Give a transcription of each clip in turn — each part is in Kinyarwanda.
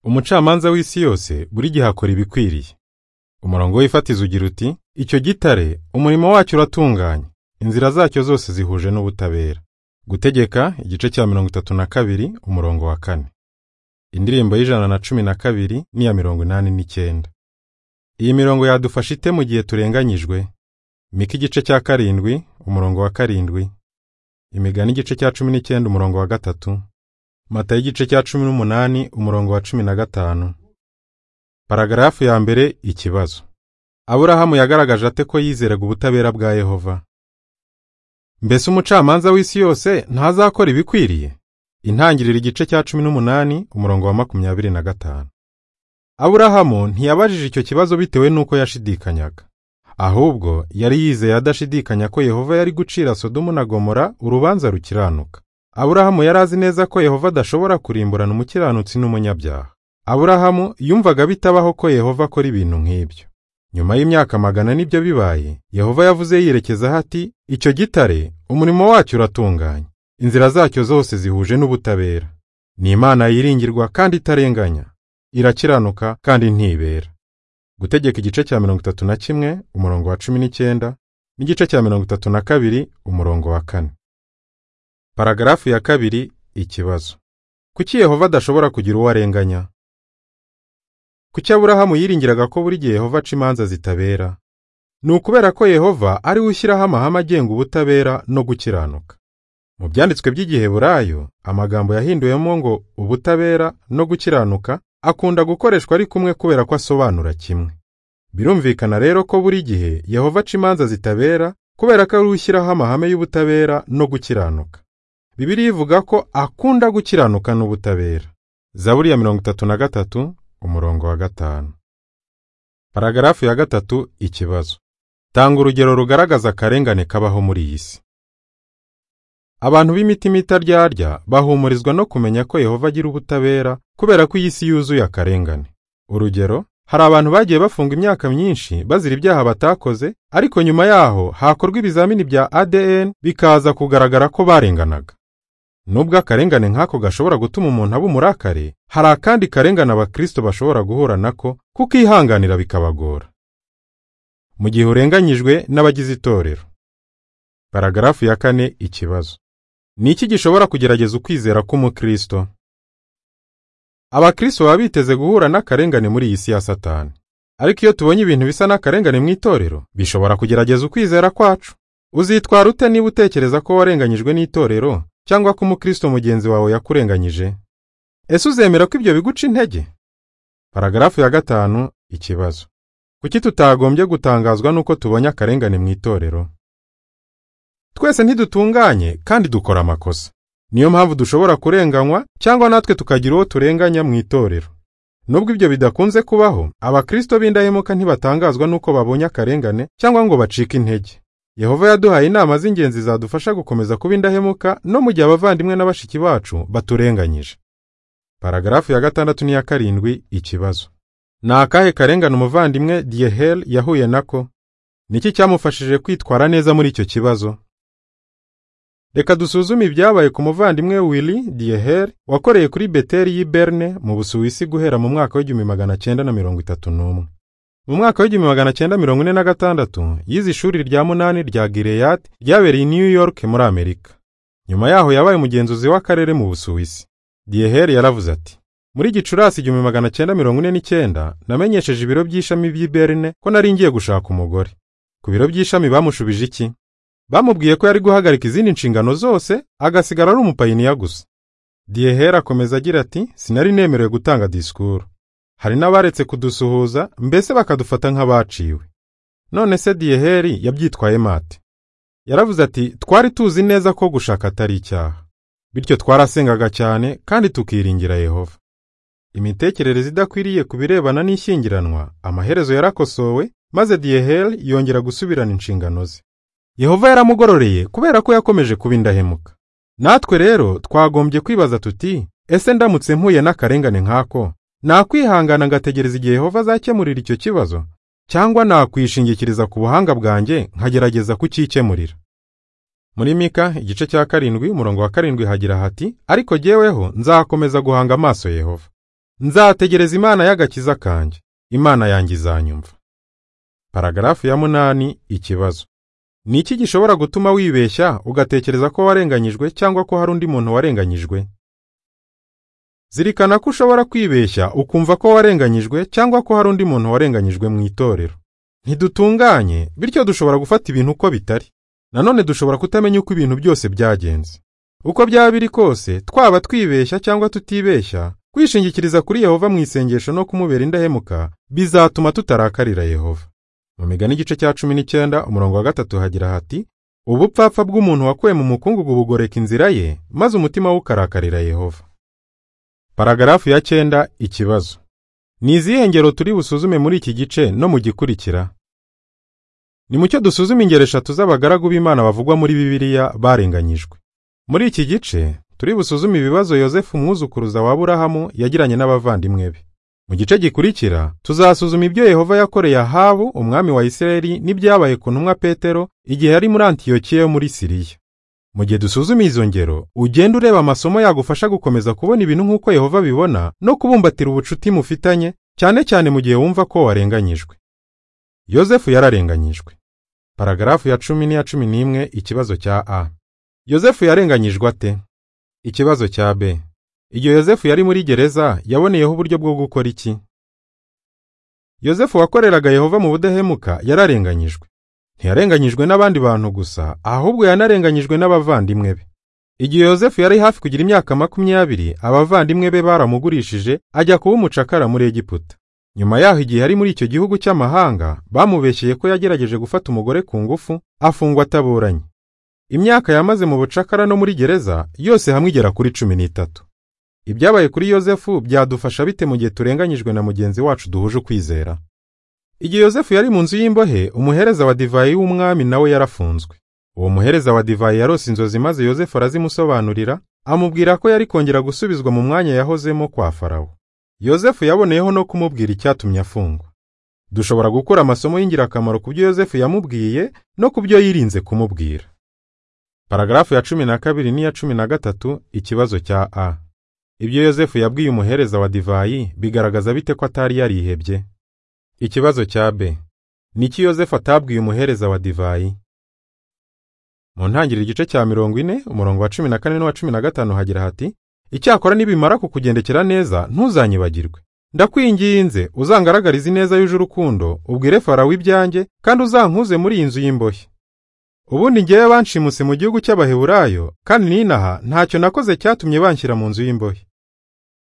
Umucamanza w'isi yose buri gihe akora ibikwiriye. Umurongo w'ifatizo ugira uti: Icyo gitare, umurimo wacyo uratunganye, inzira zacyo zose zihuje n'ubutabera. Gutegeka, igice cya mirongo itatu na kabiri, umurongo wa kane. Indirimbo y'ijana na cumi na kabiri n'iya mirongo inani n'icyenda. Iyi mirongo yadufasha ite mu gihe turenganyijwe? Mika igice cya karindwi, umurongo wa karindwi. Imigani igice cya cumi n'icyenda, umurongo wa gatatu. Matayo igice cya cumi n'umunani, umurongo wa cumi na gatanu. Paragarafu ya mbere, ikibazo. Aburahamu yagaragaje ate ko yizeraga ubutabera bwa Yehova? Mbese umucamanza w'isi yose ntazakora ibikwiriye? Intangiriro igice cya cumi n'umunani, umurongo wa makumyabiri na gatanu. Aburahamu ntiyabajije icyo kibazo bitewe n'uko yashidikanyaga. Ahubwo yari yizeye adashidikanya ko Yehova yari gucira Sodomu na Gomora urubanza rukiranuka. Aburahamu yari azi neza ko Yehova adashobora kurimburana umukiranutsi n'umunyabyaha. Aburahamu yumvaga bitabaho ko Yehova akora ibintu nk'ibyo. Nyuma y'imyaka magana n'ibyo bibaye, Yehova yavuze yirekezaho ati, Icyo gitare, umurimo wacyo uratunganye, inzira zacyo zose zihuje n'ubutabera. Ni Imana yiringirwa kandi itarenganya, irakiranuka kandi ntibera. Gutegeka igice cya mirongo itatu na kimwe, umurongo wa cumi n'icyenda, n'igice cya mirongo itatu na kabiri, umurongo wa kane. Paragarafu ya kabiri, ikibazo. Kuki Yehova adashobora kugira uwo arenganya? Kuki Aburahamu yiringiraga ko buri gihe Yehova aca imanza zitabera? Ni ukubera ko Yehova ari we ushyiraho amahame agenga ubutabera no gukiranuka. Mu byanditswe by'igiheburayo, amagambo yahinduwemo ngo ubutabera no gukiranuka akunda gukoreshwa ari kumwe kubera ko asobanura kimwe. Birumvikana rero ko buri gihe Yehova aca imanza zitabera kubera ko ari we ushyiraho amahame y'ubutabera no gukiranuka. Bibiliya ivuga ko akunda gukiranuka n'ubutabera. Zaburi ya mirongo itatu na gatatu, umurongo wa gatanu. Paragarafu ya gatatu ikibazo. Tanga urugero rugaragaza akarengane kabaho muri iyi si. Abantu b'imitima itaryarya bahumurizwa no kumenya ko Yehova agira ubutabera kubera ko iyi si yuzuye akarengane. Urugero, hari abantu bagiye bafunga imyaka myinshi bazira ibyaha batakoze, ariko nyuma yaho hakorwa ibizamini bya ADN bikaza kugaragara ko barenganaga. Nubwo akarengane nk'ako gashobora gutuma umuntu aba umurakare, hari akandi karengane abakristo bashobora guhura nako kukihanganira bikabagora. Mu gihe urenganyijwe n'abagize itorero. Paragarafu ya kane ikibazo. Ni iki gishobora kugerageza ukwizera k'umukristo? Abakristo baba biteze guhura n'akarengane muri iyi si ya Satani. Ariko iyo tubonye ibintu bisa n'akarengane mu itorero, bishobora kugerageza ukwizera kwacu. Uzitwara ute niba utekereza ko warenganyijwe n'itorero cyangwa ko umukristo mugenzi wawe yakurenganyije? Ese uzemera ko ibyo biguca intege? Paragarafu ya gatanu ikibazo. Kuki tutagombye gutangazwa n'uko tubonye akarengane mu itorero? Twese ntidutunganye kandi dukora amakosa. Niyo mpamvu dushobora kurenganywa cyangwa natwe tukagira uwo turenganya mu itorero. Nubwo ibyo bidakunze kubaho, abakristo b'indahemuka ntibatangazwa n'uko babonye akarengane cyangwa ngo bacike intege. Yehova yaduhaye inama z'ingenzi zadufasha gukomeza kuba indahemuka no mu gihe abavandimwe na bashiki bacu baturenganyije. Paragarafu ya gatandatu n'iya karindwi ikibazo. Ni akahe karengane umuvandimwe Diehel yahuye nako? Niki cyamufashije kwitwara neza muri icyo kibazo? Reka dusuzume ibyabaye ku muvandimwe Willy Diehel wakoreye kuri Beteli y'i Berne mu Busuwisi guhera mu mwaka w'igihumbi magana cyenda na mirongo itatu n'umwe. Mu mwaka w'igihumbi magana cyenda mirongo ine na gatandatu yize ishuri rya munani rya Gileyadi ryabereye i New York muri Amerika. Nyuma yaho yabaye umugenzuzi w'akarere mu Busuwisi. Diehel yaravuze ati muri Gicurasi igihumbi magana cyenda mirongo ine n'icyenda namenyesheje ibiro by'ishami by'i Berne ko nari ngiye gushaka umugore. Ku biro by'ishami bamushubije iki? Bamubwiye ko yari guhagarika izindi nshingano zose agasigara ari umupayiniya gusa. Diehera akomeza agira ati sinari nemerewe gutanga disikuru. Hari n'abaretse kudusuhuza mbese bakadufata nk'abaciwe. None se Diyeheri yabyitwayemo ate? Yaravuze ati twari tuzi neza ko gushaka atari icyaha. Bityo twarasengaga cyane kandi tukiringira Yehova. Imitekerereze idakwiriye ku birebana n'ishyingiranwa amaherezo yarakosowe maze Diyeheri yongera gusubirana inshingano ze. Yehova yaramugororeye kubera ko yakomeje kuba indahemuka. Natwe rero twagombye kwibaza tuti ese ndamutse mpuye n'akarengane nk'ako nakwihangana ngategereza igihe Yehova azakemurira icyo kibazo cyangwa nakwishingikiriza ku buhanga bwanjye nkagerageza kucyikemurira. Muri Mika igice cya karindwi umurongo wa karindwi hagira hati ariko jyeweho nzakomeza guhanga amaso Yehova nzategereza imana y'agakiza kanjye imana yanjye izanyumva paragarafu ya munani ikibazo ni iki gishobora gutuma wibeshya ugatekereza ko warenganyijwe cyangwa ko hari undi muntu warenganyijwe zirikana ko ushobora kwibeshya ukumva ko warenganyijwe cyangwa ko hari undi muntu warenganyijwe mu itorero ntidutunganye bityo dushobora gufata ibintu uko bitari nanone dushobora kutamenya uko ibintu byose byagenze uko byaba biri kose twaba twibeshya cyangwa tutibeshya kwishingikiriza kuri yehova mu isengesho no kumubera indahemuka bizatuma tutarakarira yehova mu migani igice cya cumi n'icyenda umurongo wa gatatu hagira hati ubupfapfa bw'umuntu wakuwe mu mukungugu bugoreka inzira ye maze umutima we ukarakarira yehova paragarafu ya cyenda ikibazo ni izihe ngero turi busuzume muri iki gice no mu gikurikira ni mucyo dusuzume ingero eshatu z'abagaragu b'imana bavugwa muri bibiliya barenganyijwe muri iki gice turi busuzume ibibazo yosefu umwuzukuruza wa burahamu yagiranye n'abavandimwe be mu gice gikurikira tuzasuzuma ibyo yehova yakoreye ahabu umwami wa isirayeli n'ibyabaye ku ntumwa petero igihe yari muri antiyokiya yo muri siriya mu gihe dusuzuma izo ngero ugenda ureba amasomo yagufasha gukomeza kubona ibintu nk'uko yehova abibona no kubumbatira ubucuti mufitanye cyane cyane mu gihe wumva ko warenganyijwe yosefu yararenganyijwe paragarafu ya cumi n'iya cumi n'imwe ikibazo cya a yosefu yarenganyijwe ate ikibazo cya b igihe yosefu yari muri gereza yaboneyeho uburyo bwo gukora iki yosefu wakoreraga yehova mu budahemuka yararenganyijwe ntiyarenganyijwe n'abandi bantu gusa ahubwo yanarenganyijwe n'abavandimwe be igihe yosefu yari hafi kugira imyaka makumyabiri abavandimwe be baramugurishije ajya kuba umucakara muri egiputa nyuma yaho igihe yari muri icyo gihugu cy'amahanga bamubeshyeye ko yagerageje gufata umugore ku ngufu afungwa ataburanye imyaka yamaze mu bucakara no muri gereza yose hamwe igera kuri cumi n'itatu ibyabaye kuri yosefu byadufasha bite mu gihe turenganyijwe na mugenzi wacu duhuje ukwizera igihe yosefu yari mu nzu y'imbohe umuhereza wa divayi w'umwami nawe yarafunzwe uwo muhereza wa divayi yarose inzozi maze yosefu arazimusobanurira amubwira ko yari kongera gusubizwa mu mwanya yahozemo kwa farawo yosefu yaboneyeho no kumubwira icyatumye afungwa dushobora gukura amasomo y'ingirakamaro ku byo yosefu yamubwiye no ku byo yirinze kumubwira paragarafu ya cumi na kabiri n'iya cumi na gatatu ikibazo cya a ibyo yosefu yabwiye umuhereza wa divayi bigaragaza bite ko atari yarihebye ikibazo cya b niki yosefu atabwiye umuhereza wa divayi mu ntangiriro igice cya mirongo ine umurongo wa cumi na kane n'uwa cumi na gatanu hagira hati icyakora nibimara kukugendekera neza ntuzanyibagirwe ndakwinginze uzangaragarize ineza yuje urukundo ubwire farawo ibyanjye kandi uzankuze muri iyi nzu y'imbohe ubundi ngewe banshimuse mu gihugu cy'abaheburayo kandi ninaha ntacyo nakoze cyatumye banshyira mu nzu y'imbohe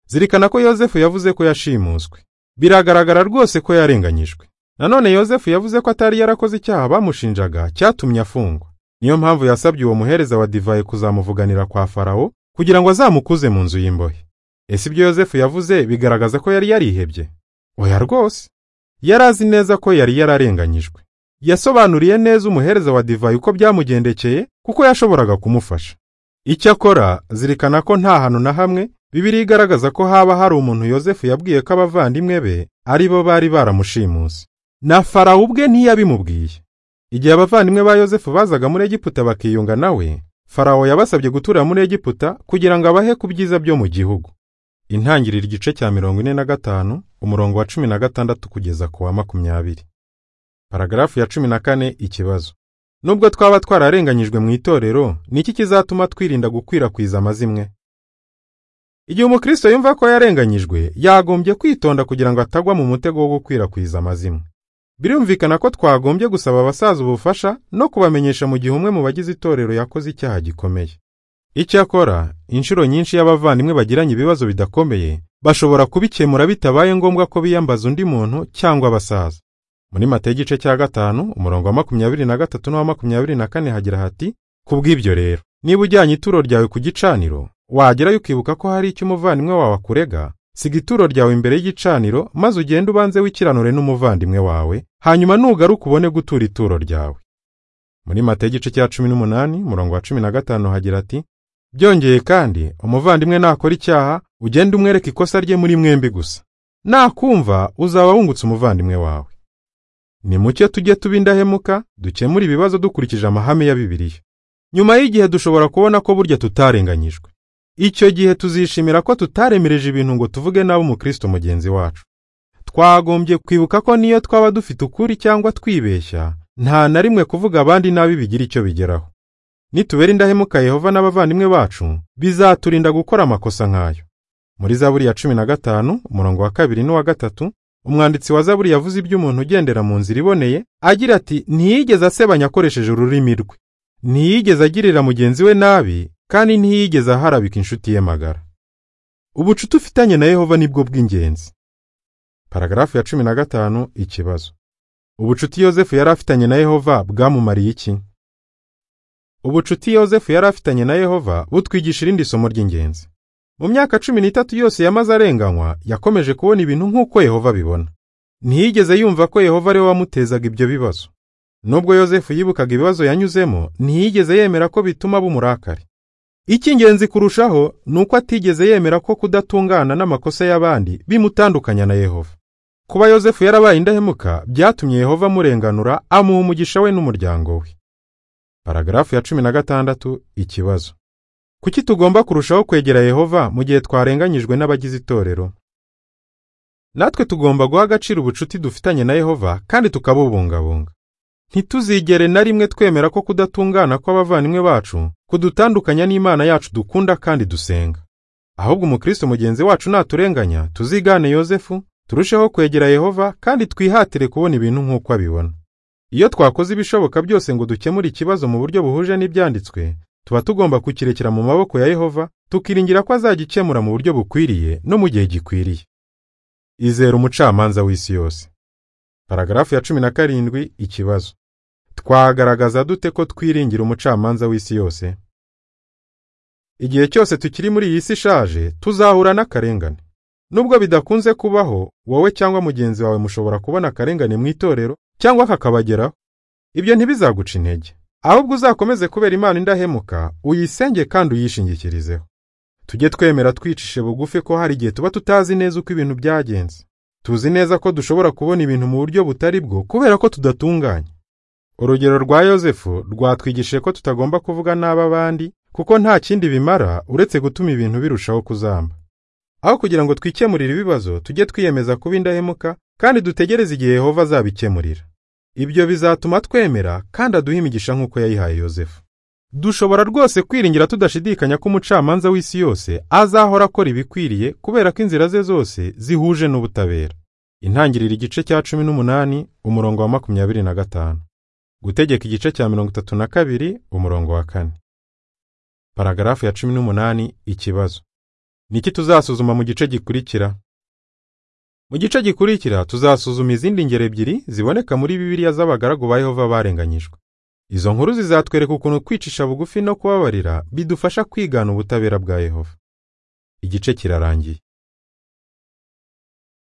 zirikana ko yosefu yavuze ko yashimuswe biragaragara rwose ko yarenganyijwe nanone yosefu yavuze ko atari yarakoze icyaha bamushinjaga cyatumye afungwa niyo mpamvu yasabye uwo muhereza wa divayi kuzamuvuganira kwa farawo kugira ngo azamukuze mu nzu y'imbohe ese ibyo yosefu yavuze bigaragaza ko yari yarihebye oya rwose yari azi neza ko yari yararenganyijwe yasobanuriye neza umuhereza wa divayi uko byamugendekeye kuko yashoboraga kumufasha icyakora zirikana ko nta hantu na hamwe bibiri igaragaza ko haba hari umuntu yosefu yabwiye ko abavandimwe be ari bo bari baramushimuse na farawo ubwe ntiyabimubwiye igihe abavandimwe ba yosefu bazaga muri egiputa bakiyunga nawe farawo yabasabye gutura muri egiputa kugira ngo abahe ku byiza byo mu gihugu intangiriro igice cya mirongo ine na gatanu umurongo wa cumi na gatandatu kugeza ku wa makumyabiri paragarafu ya cumi na kane ikibazo nubwo twaba twararenganyijwe mu itorero ni iki kizatuma twirinda gukwirakwiza amazimwe igihe umukristo yumva ko yarenganyijwe yagombye kwitonda kugira ngo atagwa mu mutego wo gukwirakwiza amazimwe birumvikana ko twagombye gusaba abasaza ubufasha no kubamenyesha mu gihe umwe mu bagize itorero yakoze icyaha gikomeye icyakora inshuro nyinshi y'abavandimwe bagiranye ibibazo bidakomeye bashobora kubikemura bitabaye ngombwa ko biyambaza undi muntu cyangwa abasaza muri mata igice cya gatanu umurongo wa makumyabiri na gatatu n'uwa makumyabiri na kane hagira hati kubw'ibyo rero niba ujyanye ituro ryawe ku gicaniro wagerayo ukibuka ko hari icyo umuvandimwe wawe akurega siga ituro ryawe imbere y'igicaniro maze ugende ubanze wikiranure n'umuvandimwe wawe hanyuma nugaruka ubone gutura ituro ryawe muri mata y'igice cya cumi n'umunani murongo wa cumi na gatanu hagira ati byongeye kandi umuvandimwe nakora icyaha ugende umwereka ikosa rye muri mwembi gusa nakumva uzaba wungutse umuvandimwe wawe ni mucyo tujye tuba indahemuka dukemura ibibazo dukurikije amahame ya bibiliya nyuma y'igihe dushobora kubona ko burya tutarenganyijwe icyo gihe tuzishimira ko tutaremereje ibintu ngo tuvuge nabi umukristo mugenzi wacu twagombye kwibuka ko niyo twaba dufite ukuri cyangwa twibeshya nta na rimwe kuvuga abandi nabi bigira icyo bigeraho nitubera indahemuka yehova n'abavandimwe bacu bizaturinda gukora amakosa nk'ayo muri zaburi ya cumi na gatanu umurongo wa kabiri n'uwa gatatu umwanditsi wa zaburi yavuze iby'umuntu ugendera mu nzira iboneye agira ati ntiyigeze asebanya akoresheje ururimi rwe ntiyigeze agirira mugenzi we nabi kandi ntiyigeze aharabika inshuti ye magara ubucuti ufitanye na yehova nibwo bw'ingenzi paragarafu ya cumi na gatanu ikibazo ubucuti yozefu yari afitanye na yehova bwamumariye iki ubucuti yozefu yari afitanye na yehova butwigisha irindi somo ry'ingenzi mu myaka cumi n'itatu yose yamaze arenganywa yakomeje kubona ibintu nk'uko yehova abibona ntiyigeze yumva ko yehova ari we wamutezaga ibyo bibazo nubwo yozefu yibukaga ibibazo yanyuzemo ntiyigeze yemera ko bituma bumurakari icy'ingenzi kurushaho ni uko atigeze yemera ko kudatungana n'amakosa y'abandi bimutandukanya na yehova kuba yozefu yarabaye indahemuka byatumye yehova amurenganura amuha umugisha we n'umuryango we paragarafu ya cumi na gatandatu ikibazo kuki tugomba kurushaho kwegera yehova mu gihe twarenganyijwe n'abagize itorero natwe tugomba guha agaciro ubucuti dufitanye na yehova kandi tukabubungabunga ntituzigere na rimwe twemera ko kudatungana kw'abavandimwe bacu kudutandukanya n'imana yacu dukunda kandi dusenga ahubwo umukristo mugenzi wacu naturenganya tuzigane yozefu turusheho kwegera yehova kandi twihatire kubona ibintu nk'uko abibona iyo twakoze ibishoboka byose ngo dukemure ikibazo mu buryo buhuje n'ibyanditswe tuba tugomba kukirekera mu maboko ya yehova tukiringira ko azagikemura mu buryo bukwiriye no mu gihe gikwiriye izera umucamanza w'isi yose paragarafu ya cumi na karindwi ikibazo twagaragaza dute ko twiringira umucamanza w'isi yose igihe cyose tukiri muri iyi si ishaje tuzahura n'akarengane nubwo bidakunze kubaho wowe cyangwa mugenzi wawe mushobora kubona akarengane mu itorero cyangwa kakabageraho ibyo ntibizaguca intege ahubwo uzakomeze kubera imana indahemuka uyisenge kandi uyishingikirizeho tujye twemera twicishe bugufi ko hari igihe tuba tutazi neza uko ibintu byagenze tuzi neza ko dushobora kubona ibintu mu buryo butari bwo kubera ko tudatunganye urugero rwa yozefu rwatwigishije ko tutagomba kuvuga nabi abandi kuko nta kindi bimara uretse gutuma ibintu birushaho kuzamba aho kugira ngo twikemurire ibibazo tujye twiyemeza kuba indahemuka kandi dutegereze igihe yehova azabikemurira ibyo bizatuma twemera kandi aduha imigisha nk'uko yayihaye yozefu dushobora rwose kwiringira tudashidikanya ko umucamanza w'isi yose azahora akora ibikwiriye kubera ko inzira ze zose zihuje n'ubutabera intangiriro igice cya cumi n'umunani umurongo wa makumyabiri na gatanu gutegeka igice cya mirongo itatu na kabiri umurongo wa kane paragarafu ya cumi n'umunani ikibazo niki tuzasuzuma mu gice gikurikira mu gice gikurikira tuzasuzuma izindi ngero ebyiri ziboneka muri bibiliya z'abagaragu ba yehova barenganyijwe izo nkuru zizatwereka ukuntu kwicisha bugufi no kubabarira bidufasha kwigana ubutabera bwa yehova igice kirarangiye